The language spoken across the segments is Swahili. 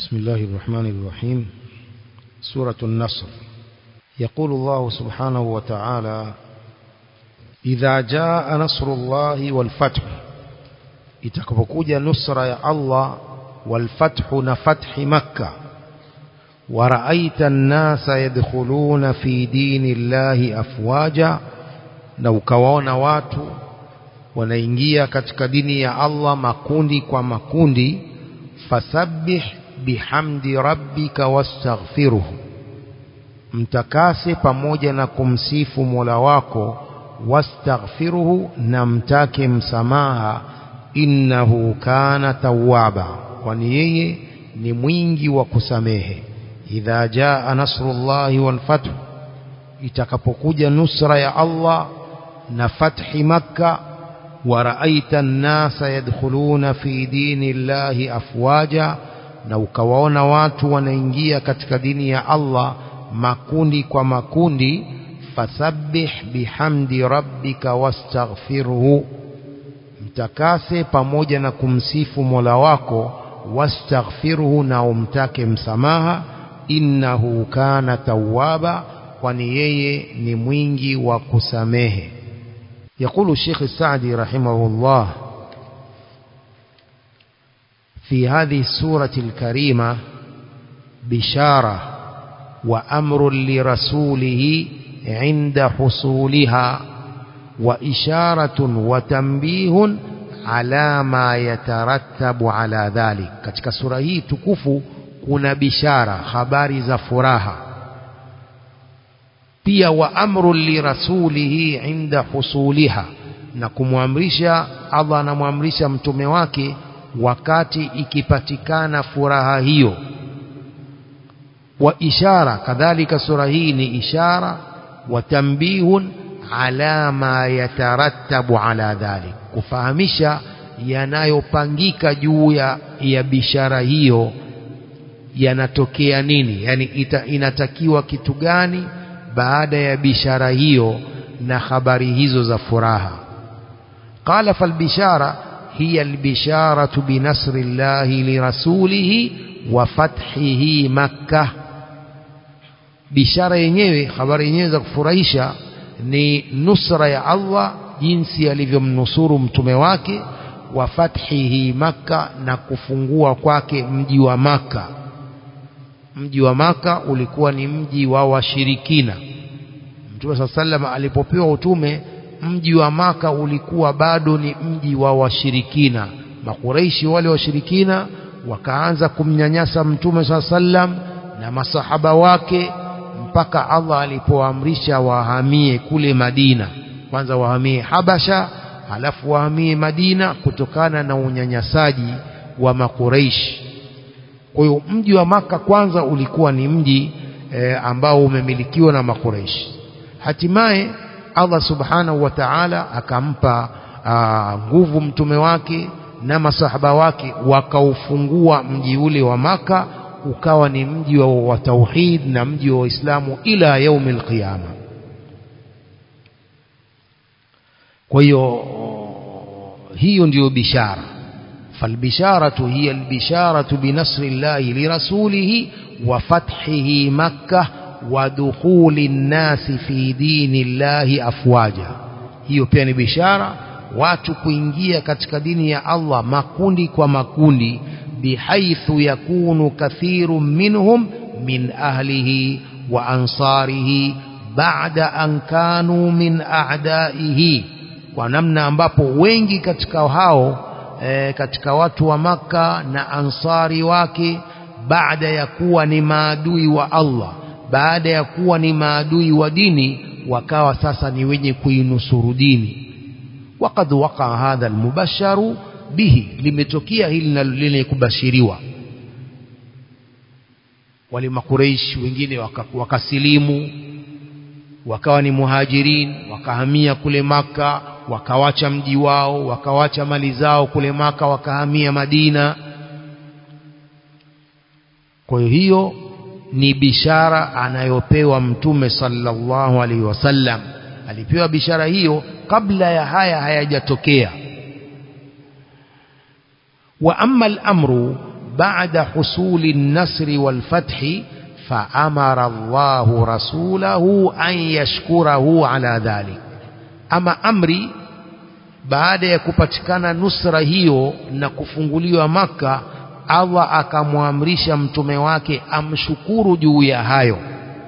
بسم الله الرحمن الرحيم سورة النصر يقول الله سبحانه وتعالى إذا جاء نصر الله والفتح itakapokuja nusra ya Allah walfathu na fathi makka waraaita nnasa yadkhuluna fi dini llahi afwaja na ukawaona watu wanaingia katika dini ya Allah makundi kwa makundi fasabbih bihamdi rabbika wastaghfiruhu mtakase pamoja na kumsifu Mola wako wastaghfiruhu na mtake msamaha innahu kana tawwaba kwani yeye ni mwingi wa kusamehe idha jaa nasrullahi wal fath itakapokuja nusra ya Allah na fathi makka waraaita nnasa yadkhuluna fi dini llahi afwaja na ukawaona watu wanaingia katika dini ya Allah makundi kwa makundi fasabbih bihamdi rabbika wastaghfirhu mtakase pamoja na kumsifu Mola wako wastaghfirhu na umtake msamaha innahu kana tawwaba kwani yeye ni mwingi wa kusamehe يقول الشيخ السعدي رحمه الله في هذه السورة الكريمة بشارة وأمر لرسوله عند حصولها وإشارة وتنبيه على ما يترتب على ذلك katika sura hii tukufu kuna bishara habari za furaha pia wa amru lirasulihi inda husuliha na kumwamrisha Allah anamwamrisha mtume wake wakati ikipatikana furaha hiyo wa ishara kadhalika sura hii ni ishara wa tambihun ala ma yatarattabu ala dhalik kufahamisha yanayopangika juu ya, ya bishara hiyo yanatokea nini yani ita, inatakiwa kitu gani baada ya bishara hiyo na habari hizo za furaha qala falbishara hiya albisharatu binasri llahi lirasulihi wa fathihi makkah bishara yenyewe habari yenyewe za kufurahisha ni nusra ya Allah jinsi alivyomnusuru mtume wake wa fathihi makka na kufungua kwake mji wa maka mji wa maka ulikuwa ni mji wa washirikina mtume saa sallam alipopewa utume mji wa maka ulikuwa bado ni mji wa washirikina makureishi wale washirikina wakaanza kumnyanyasa mtume saa sallam na masahaba wake mpaka Allah alipoamrisha wahamie kule Madina kwanza wahamie Habasha halafu wahamie Madina kutokana na unyanyasaji wa makureishi kwa hiyo mji wa maka kwanza ulikuwa ni mji e, ambao umemilikiwa na makureishi hatimaye Allah subhanahu wa ta'ala akampa nguvu mtume wake na masahaba wake wakaufungua mji ule wa maka ukawa ni mji wa, wa tauhid na mji wa Uislamu ila yaumi alqiyama kwa hiyo hiyo ndiyo bishara falbisharatu hiya albisharatu binasri llahi lirasulihi wa fathihi makkah wa dukhuli nnasi fi dini llahi afwaja hiyo pia ni bishara watu kuingia katika dini ya Allah makundi kwa makundi بحيث يكون كثير منهم من أهله وأنصاره بعد أن كانوا من أعدائه ونمنا ambapo wengi katika hao e, katika watu wa maka na ansari wake baada ya kuwa ni maadui wa Allah baada ya kuwa ni maadui wa dini wakawa sasa ni wenye kuinusuru dini وقد وقع هذا المبشر bihi limetokea hili lenye kubashiriwa wale makureishi wengine wakasilimu waka wakawa ni muhajirin wakahamia kule maka wakawacha mji wao wakawacha mali zao kule maka wakahamia madina kwa hiyo ni bishara anayopewa mtume sallallahu alaihi wasallam alipewa bishara hiyo kabla ya haya hayajatokea وأما الأمر بعد حصول النصر والفتح فأمر الله رسوله أن يشكره على ذلك أما أمري baada ya kupatikana nusra hiyo na kufunguliwa maka Allah akamwamrisha mtume wake amshukuru juu ya hayo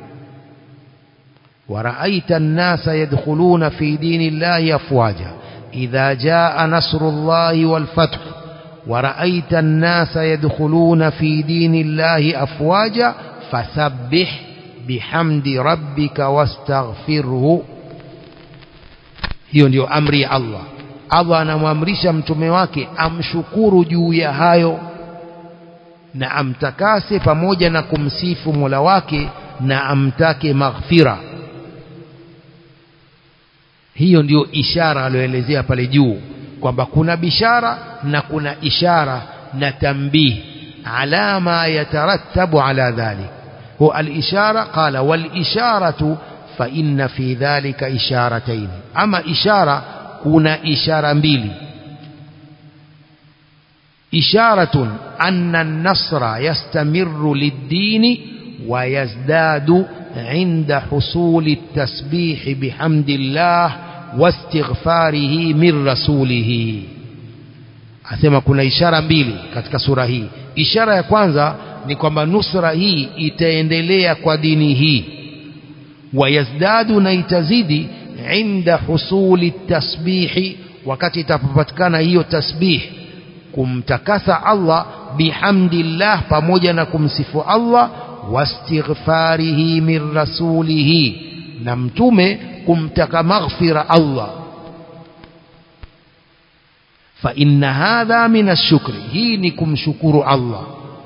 ورأيت الناس يدخلون في دين الله أفواجا إذا جاء نصر الله والفتح ورأيت الناس يدخلون في دين الله أفواجا فسبح بحمد ربك واستغفره hiyo ndio amri ya Allah Allah anamwamrisha mtume wake amshukuru juu ya hayo na amtakase pamoja na kumsifu Mola wake na amtake maghfira hiyo ndiyo ishara aliyoelezea pale juu kwamba kuna bishara na kuna ishara na tambih ala ma yatarattabu ala dhalik هو الإشارة قال والإشارة فإن في ذلك إشارتين أما إشارة كنا إشارة مبيلي إشارة أن النصر يستمر للدين ويزداد عند حصول التسبيح بحمد الله واستغفاره من رسوله asema kuna ishara mbili katika sura hii ishara ya kwanza ni kwamba nusra hii itaendelea kwa dini hii wayazdadu na itazidi inda husuli tasbihi wakati itapopatikana hiyo tasbih kumtakasa Allah bihamdillah pamoja na kumsifu Allah wastighfarihi min rasulihi na mtume kumtaka maghfira Allah fa inna hadha min ashukri hii ni kumshukuru Allah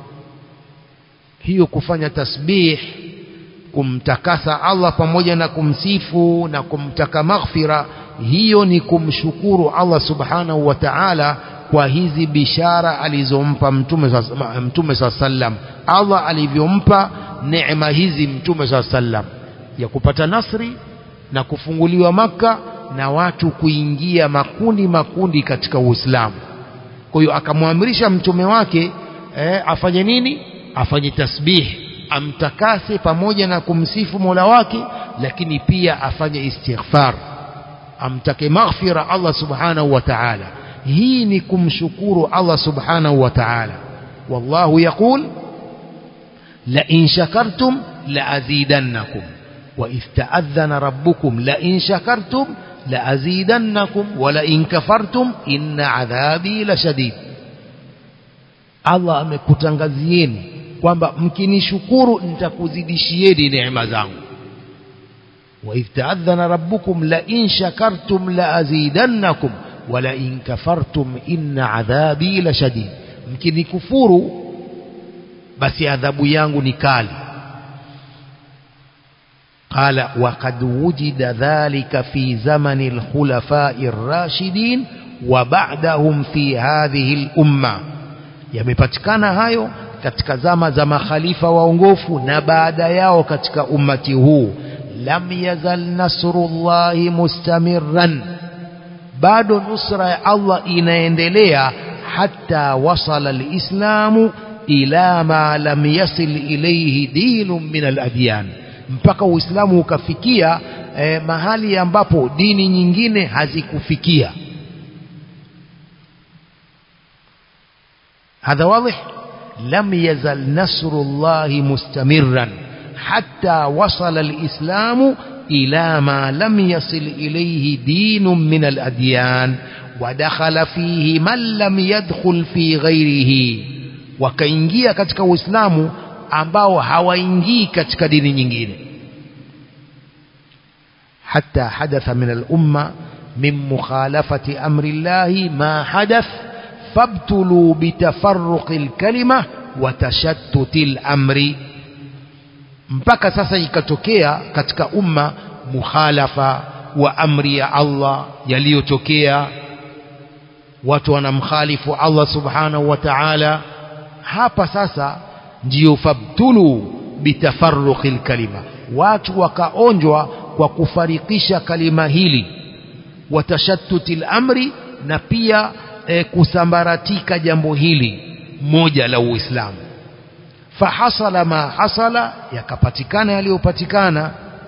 hiyo kufanya tasbih kumtakasa Allah pamoja na kumsifu na kumtaka maghfira hiyo ni kumshukuru Allah subhanahu wa ta'ala kwa hizi bishara alizompa mtume mtume sallam Allah alivyompa neema hizi mtume sallam ya kupata nasri na kufunguliwa maka na watu kuingia makundi makundi katika Uislamu kwa hiyo akamwamrisha mtume wake eh, afanye nini afanye tasbih amtakase pamoja na kumsifu Mola wake lakini pia afanye istighfar amtake maghfira Allah subhanahu wa ta'ala hii ni kumshukuru Allah subhanahu wa ta'ala wallahu yaqul la in shakartum la azidannakum wa ista'adhana rabbukum la in shakartum la azidannakum wa la in kafartum inna adhabi lashadid Allah amekutangazieni kwamba mkinishukuru nitakuzidishieni neema zangu وإذ تأذن ربكم لئن شكرتم لأزيدنكم ولئن كفرتم إن عذابي لشديد mkinikufuru basi adhabu yangu ni kali قال وقد وجد ذلك في زمن الخلفاء الراشدين وبعدهم في هذه الأمة yamepatikana hayo katika zama za makhalifa waongofu na baada yao katika ummati huu lam yazal nasrullahi mustamirran bado nusra ya Allah inaendelea hata wasala alislamu ila ma lam yasil ilayhi dinun min aladyan mpaka uislamu ukafikia eh, mahali ambapo dini nyingine hazikufikia هذا واضح لم يزل نصر الله مستمرا حتى وصل الإسلام إلى ما لم يصل إليه دين من الأديان ودخل فيه من لم يدخل في غيره wakaingia katika uislamu ambao hawaingii katika dini nyingine hatta hadatha min al-umma min mukhalafati amri llahi ma hadath fabtulu bitafarruqi al-kalima wa tashattuti al-amri mpaka sasa ikatokea katika umma mukhalafa wa amri ya Allah yaliyotokea watu wanamkhalifu Allah subhanahu wa ta'ala hapa sasa ndiyo fabtulu bitafarruqil kalima watu wakaonjwa kwa kufarikisha kalima hili watashattutil amri na pia e, kusambaratika jambo hili moja la Uislamu fahasala ma hasala yakapatikana yaliyopatikana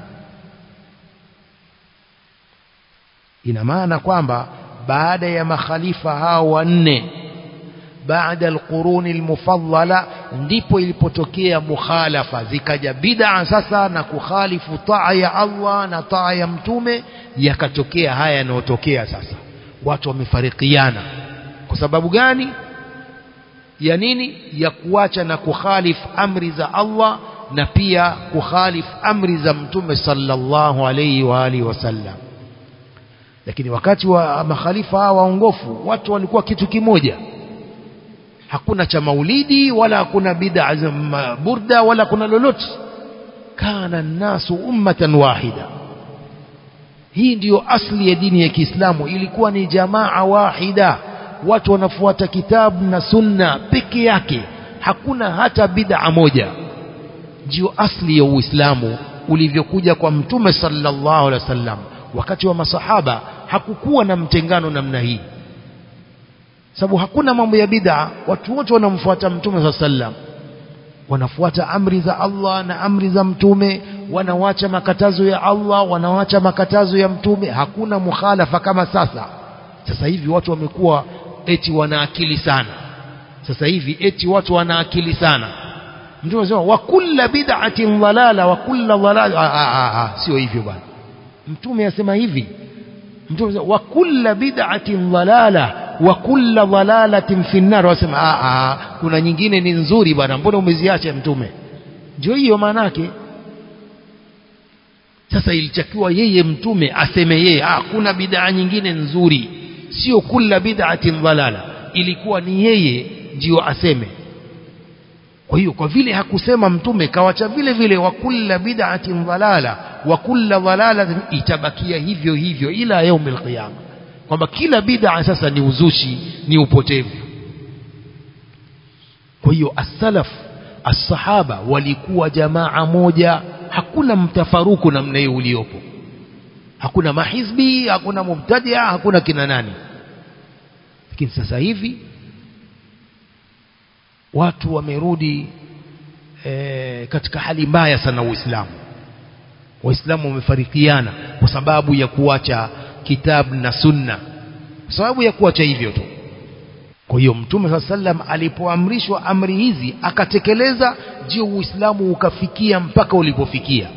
ina maana kwamba baada ya makhalifa hao wanne baada alquruni almufaddala ndipo ilipotokea mukhalafa zikaja bid'a sasa na kukhalifu taa ya Allah na taa ya mtume yakatokea haya yanayotokea sasa watu wamefarikiana kwa sababu gani ya nini ya kuacha na kukhalif amri za Allah na pia kukhalif amri za mtume sallallahu alayhi wa alihi wasallam lakini wakati wa makhalifa hawa waongofu watu walikuwa kitu kimoja hakuna cha maulidi wala hakuna bid'a za burda wala kuna lolote kana nasu ummatan wahida hii ndiyo asli ya dini ya Kiislamu ilikuwa ni jamaa wahida watu wanafuata kitabu na sunna peke yake hakuna hata bid'a moja ndiyo asli ya Uislamu ulivyokuja kwa mtume sallallahu alaihi wasallam wakati wa masahaba hakukuwa na mtengano namna hii sababu hakuna mambo ya bid'a watu wote wanamfuata mtume sallallahu alaihi wasallam wanafuata amri za Allah na amri za mtume wanawacha makatazo ya Allah wanawacha makatazo ya mtume hakuna mukhalafa kama sasa sasa hivi watu wamekuwa eti wana akili sana sasa hivi eti watu wana akili sana mtume anasema wa kulla bid'atin dhalala wa kulla dhalala sio hivyo bwana mtume asema hivi mtume anasema wa kulla bid'atin dhalala wa kulla dhalalatin fi nar wasema a a kuna nyingine ni nzuri bwana mbona umeziacha mtume ndio hiyo maana yake sasa ilitakiwa yeye mtume aseme yeye ah kuna bid'a nyingine nzuri sio kulla bid'atin dhalala ilikuwa ni yeye ndio aseme kwa hiyo kwa vile hakusema mtume kawacha vile vile wa kulla bid'atin dhalala wa kulla dhalalatin itabakia hivyo hivyo ila yaumil qiyama kwamba kila bid'a sasa ni uzushi ni upotevu kwa hiyo as-salaf as-sahaba walikuwa jamaa moja hakuna mtafaruku namna hiyo uliopo hakuna mahizbi hakuna mubtadia hakuna kina nani lakini sasa hivi watu wamerudi e, katika hali mbaya sana uislamu waislamu wamefarikiana kwa sababu ya kuacha kitabu na sunna kwa sababu ya kuacha hivyo tu kwa hiyo mtume saa sallam alipoamrishwa amri hizi akatekeleza ndio uislamu ukafikia mpaka ulipofikia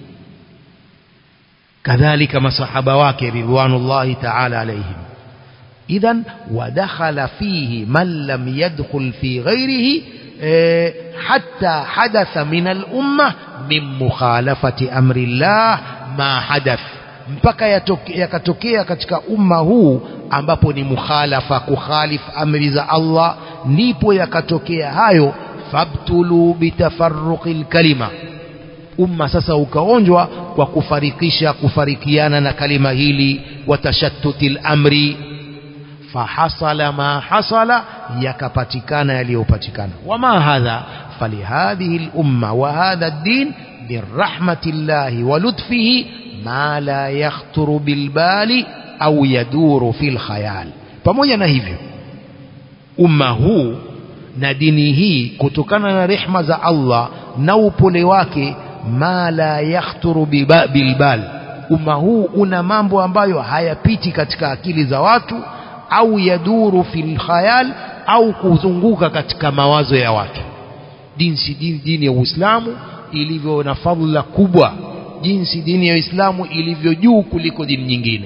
kadhalika masahaba wake ridwanullahi ta'ala alaihim idhan wadakhala fihi man lam yadkhul fi ghairihi e, hatta hadatha min al-umma min mukhalafati amri Allah ma hadath mpaka yakatokea katika umma huu ambapo ni mukhalafa kukhalif amri za Allah ndipo yakatokea hayo fabtulu bitafarruqil kalima umma sasa ukaonjwa kwa kufarikisha kufarikiana na kalima hili watashattutil amri fahasala ma hasala yakapatikana yaliyopatikana wama hadha falihadhihi al-umma wa hadha ad-din birahmatillahi wa lutfihi ma la yakhturu bilbali au yaduru fil khayal pamoja na hivyo umma huu na dini hii kutokana na rehma za Allah na upole wake ma la yakhturu bilbal umma huu una mambo ambayo hayapiti katika akili za watu au yaduru fil khayal au kuzunguka katika mawazo ya watu jinsi dini, dini ya Uislamu ilivyo na fadhila kubwa jinsi dini ya Uislamu ilivyo juu kuliko dini nyingine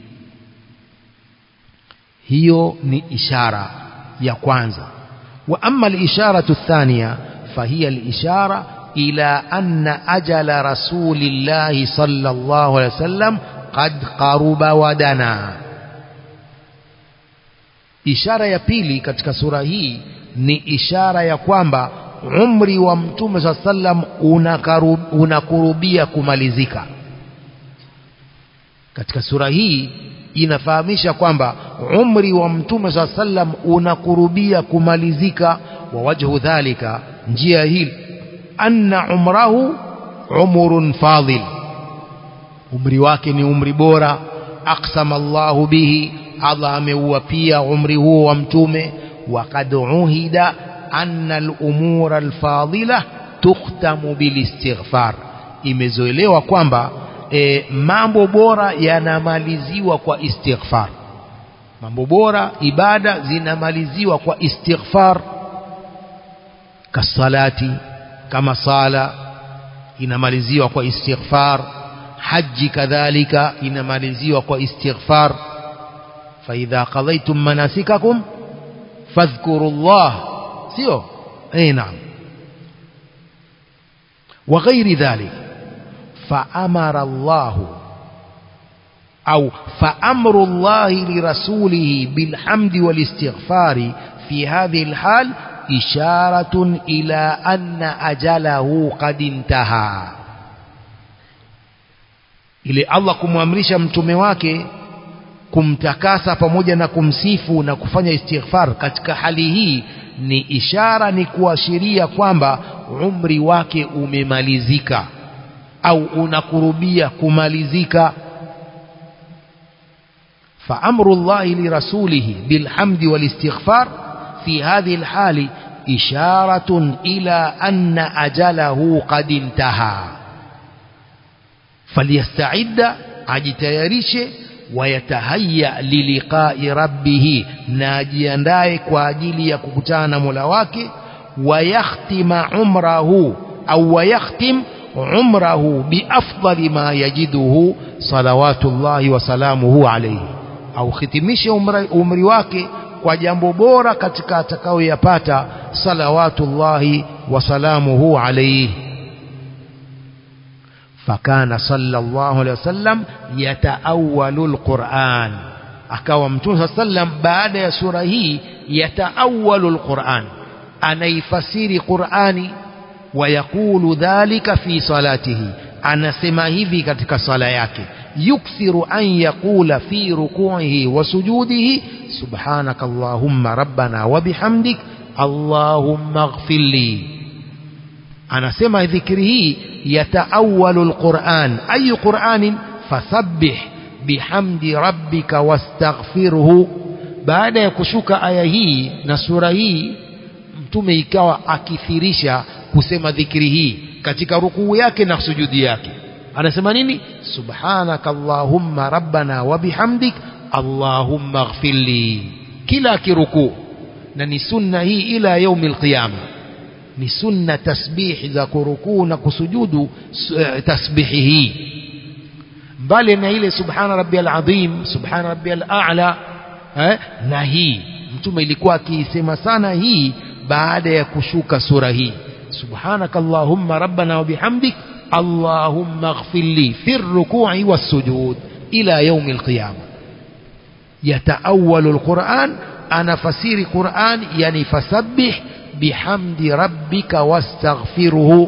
hiyo ni ishara ya kwanza wa amma al-isharatu athaniya fahiya al-ishara ila anna ajala rasulillahi sallallahu alaihi wasallam qad qaruba wadana ishara ya pili katika sura hii ni ishara ya kwamba umri wa mtume saa sallam unakurubia kumalizika katika sura hii inafahamisha kwamba umri wa mtume saa sallam unakurubia kumalizika wa wajhu dhalika njia hili anna umrahu umrun fadil umri wake ni umri bora aqsama Allahu bihi Allah ameuapia umri huo wa mtume waqad uhida anna al-umura al-fadila tukhtamu bil-istighfar imezoelewa kwamba e, mambo bora yanamaliziwa kwa istighfar mambo bora ibada zinamaliziwa kwa istighfar kasalati kama sala inamaliziwa kwa istighfar haji kadhalika inamaliziwa kwa istighfar فإذا قضيتم مناسككم فاذكروا الله سيو أي نعم وغير ذلك فأمر الله أو فأمر الله لرسوله بالحمد والاستغفار في هذه الحال إشارة إلى أن أجله قد انتهى ili Allah kumwamrisha mtume wake kumtakasa pamoja na kumsifu na kufanya istighfar katika hali hii ni ishara ni kuashiria kwamba umri wake umemalizika au unakurubia kumalizika فأمر الله لرسوله بالحمد والاستغفار في هذه الحال إشارة إلى أن أجله قد انتهى فليستعد أجتيريش ويتهيأ للقاء ربه ناجيانداي كواجيلي يككتانا ملواك ويختم عمره أو ويختم عمره بأفضل ما يجده صلوات الله وسلامه عليه au khitimishe umri wake kwa jambo bora katika atakayoyapata salawatullahi wasalamuhu alayhi fakana sallallahu alayhi wasallam yataawalu alquran akawa mtume sallam baada ya sura hii yataawalu alquran anaifasiri qurani ويقول ذلك في صلاته anasema hivi katika sala yake yukthiru an yaqula fi ruku'ihi wa sujudihi subhanaka allahumma rabbana wa bihamdik allahumma ighfirli anasema dhikri hii yataawalu alquran ayu quranin fasabbih bihamdi rabbika wastaghfirhu baada ya kushuka aya hii na sura hii mtume ikawa akithirisha kusema dhikri hii katika rukuu yake na sujudi yake anasema nini subhanaka allahumma rabbana wa bihamdik allahumma ighfirli kila kirukuu na ni sunna hii ila yaumi alqiyama ni sunna tasbihi za kurukuu na kusujudu tasbihi hii mbali na ile subhana rabbiyal azim subhana rabbiyal a'la eh, na hii mtume ilikuwa akiisema sana hii baada ya kushuka sura hii سبحانك اللهم ربنا وبحمدك اللهم اغفر لي في الركوع والسجود إلى يوم القيامة يتأول القرآن أنا فسير قرآن يعني فسبح بحمد ربك واستغفره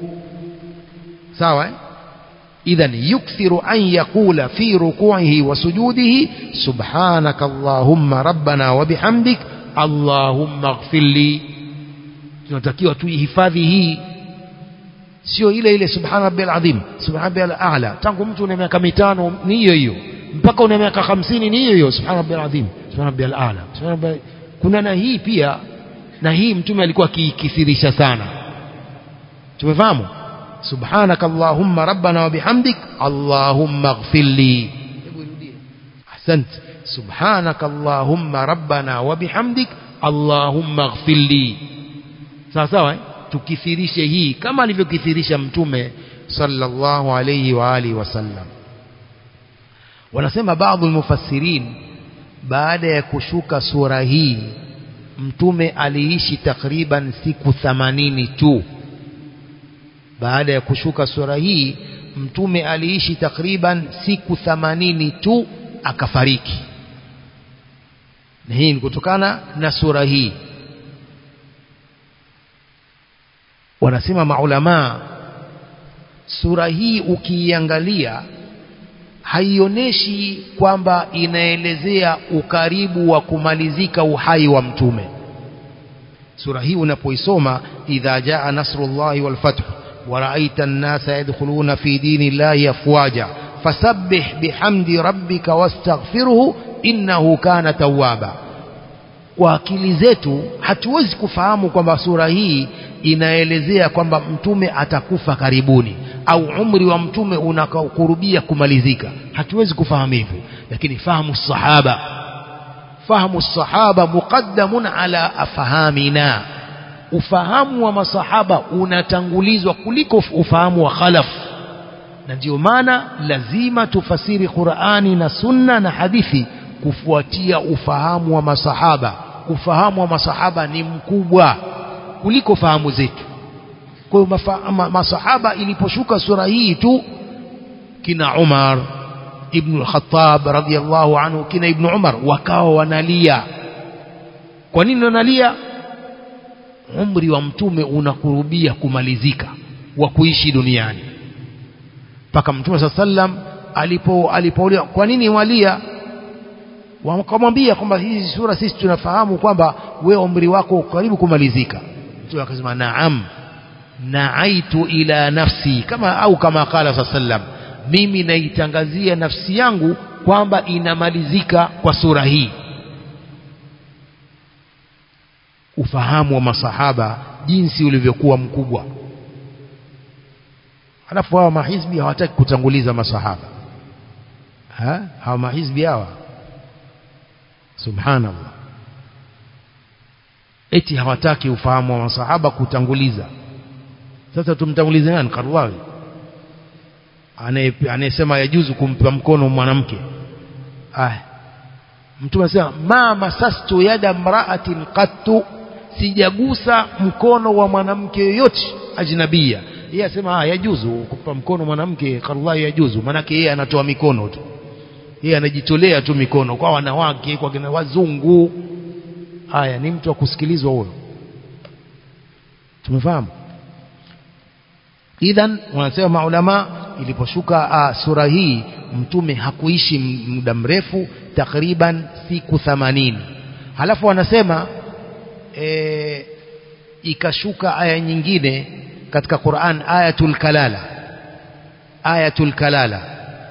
سواء إذا يكثر أن يقول في ركوعه وسجوده سبحانك اللهم ربنا وبحمدك اللهم اغفر لي tunatakiwa tuihifadhi hii sio ile ile subhana rabbil azim subhana rabbil a'la tangu mtu una miaka mitano ni hiyo hiyo mpaka una miaka hamsini ni hiyo hiyo subhana rabbil azim subhana rabbil a'la subhana rabbil kuna na hii pia na hii mtume alikuwa akikithirisha sana tumefahamu subhanaka allahumma rabbana wa bihamdik allahumma ighfirli hebu irudie ahsant subhanaka allahumma rabbana wa bihamdik allahumma ighfirli sawa sawa eh? tukithirishe hii kama alivyokithirisha mtume sallallahu alayhi wa alihi wasallam wanasema baadhi mufassirin baada ya kushuka sura hii mtume aliishi takriban siku thamanini tu baada ya kushuka sura hii mtume aliishi takriban siku thamanini tu akafariki na hii ni kutokana na sura hii wanasema maulamaa sura hii ukiiangalia haionyeshi kwamba inaelezea ukaribu wa kumalizika uhai wa mtume sura hii unapoisoma idha jaa nasrullahi wal fath wa ra'aita an-nasa yadkhuluna fi dinillahi afwaja fasabbih bihamdi rabbika wastaghfirhu innahu kana tawwaba kwa akili zetu hatuwezi kufahamu kwamba sura hii inaelezea kwamba mtume atakufa karibuni au umri wa mtume unakurubia kumalizika hatuwezi kufahamu hivyo lakini fahamu sahaba fahamu sahaba muqaddamun ala afahamina ufahamu wa masahaba unatangulizwa kuliko ufahamu wa khalaf na ndio maana lazima tufasiri Qur'ani na Sunna na hadithi kufuatia ufahamu wa masahaba ufahamu wa masahaba ni mkubwa kuliko fahamu zetu kwa hiyo ma, masahaba iliposhuka sura hii tu kina Umar ibn al-Khattab radhiyallahu anhu kina ibn Umar wakawa wanalia kwa nini wanalia umri wa mtume unakurubia kumalizika wa kuishi duniani mpaka mtume saa sallam alipo alipouliwa kwa nini walia wakamwambia kwamba hizi sura sisi tunafahamu kwamba we umri wako karibu kumalizika mtume akasema naam naaitu ila nafsi kama au kama qala saa sallam mimi naitangazia nafsi yangu kwamba inamalizika kwa sura hii ufahamu wa masahaba jinsi ulivyokuwa mkubwa halafu hawa mahizbi hawataki kutanguliza masahaba ha? hawa mahizbi hawa subhanallah eti hawataki ufahamu wa masahaba kutanguliza sasa tumtangulize nani Karwawi anayesema yajuzu kumpa mkono mwanamke ah mtume anasema ma masastu yada mraatin qattu sijagusa mkono wa mwanamke yoyote ajnabia yeye asema ah yajuzu kumpa mkono mwanamke Karwawi yajuzu manake yeye anatoa mikono tu yeye anajitolea tu mikono kwa wanawake kwa kina wazungu haya ni mtu wa kusikilizwa huyo tumefahamu idhan wanasema maulama iliposhuka uh, sura hii mtume hakuishi muda mrefu takriban siku 80 halafu wanasema e, ikashuka aya nyingine katika Qur'an ayatul kalala ayatul kalala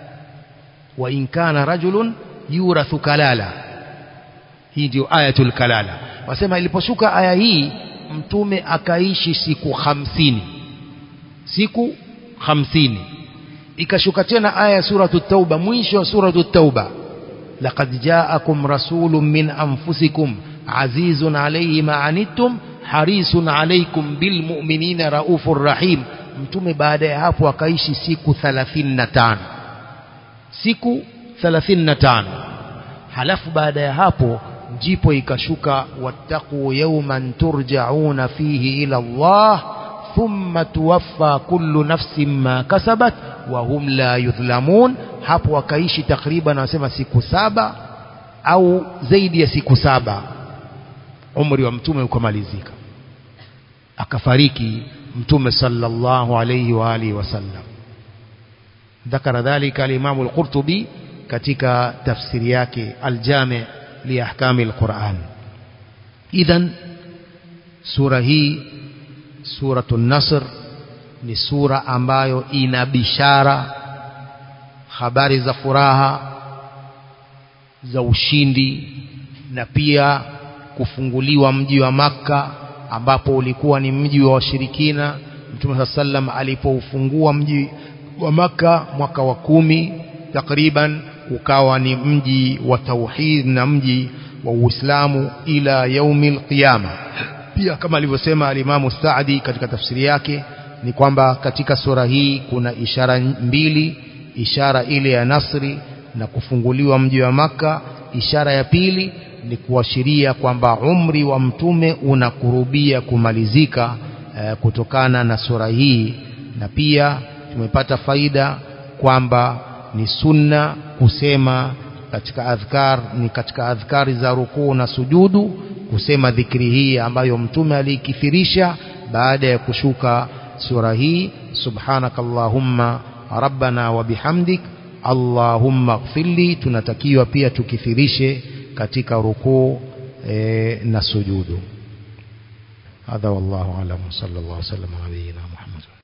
wa in kana rajulun yurathu kalala hii ndio ayatul kalala wasema iliposhuka aya hii mtume akaishi siku hamsini siku hamsini ikashuka tena aya ya suratu tauba mwisho wa suratu tauba laqad jaakum rasulun min anfusikum azizun alayhi ma anittum harisun alaykum bilmu'minina raufur rahim mtume baada ya hapo akaishi siku 35 siku 35 halafu baada ya hapo ndipo ikashuka wattaqu yawman turja'una fihi ila Allah thumma tuwaffa kullu nafsin ma kasabat wa hum la yudhlamun hapo wakaishi takriban wanasema siku saba au zaidi ya siku saba umri wa mtume ukamalizika akafariki mtume sallallahu alayhi wa alihi wasallam ذكر ذلك الإمام القرطبي katika tafsiri yake aljami liahkami alquran idhan sura hii suratu nasr ni sura ambayo ina bishara habari za furaha za ushindi na pia kufunguliwa mji wa makka ambapo ulikuwa ni mji wa washirikina mtume saa sallam alipoufungua mji wa makka mwaka wa kumi takriban ukawa ni mji wa tauhid na mji wa Uislamu ila yaumil qiyama pia kama alivyosema alimamu Saadi katika tafsiri yake ni kwamba katika sura hii kuna ishara mbili ishara ile ya nasri na kufunguliwa mji wa maka ishara ya pili ni kuashiria kwamba umri wa mtume unakurubia kumalizika eh, kutokana na sura hii na pia tumepata faida kwamba ni sunna kusema katika adhkar ni katika adhkari za rukuu na sujudu kusema dhikri hii ambayo mtume aliikithirisha baada ya kushuka sura hii subhanakallahumma rabbana wa bihamdik allahumma ighfirli tunatakiwa pia tukithirishe katika rukuu e, na sujudu hadha wallahu alam sallallahu alaihi wasallam nabiyina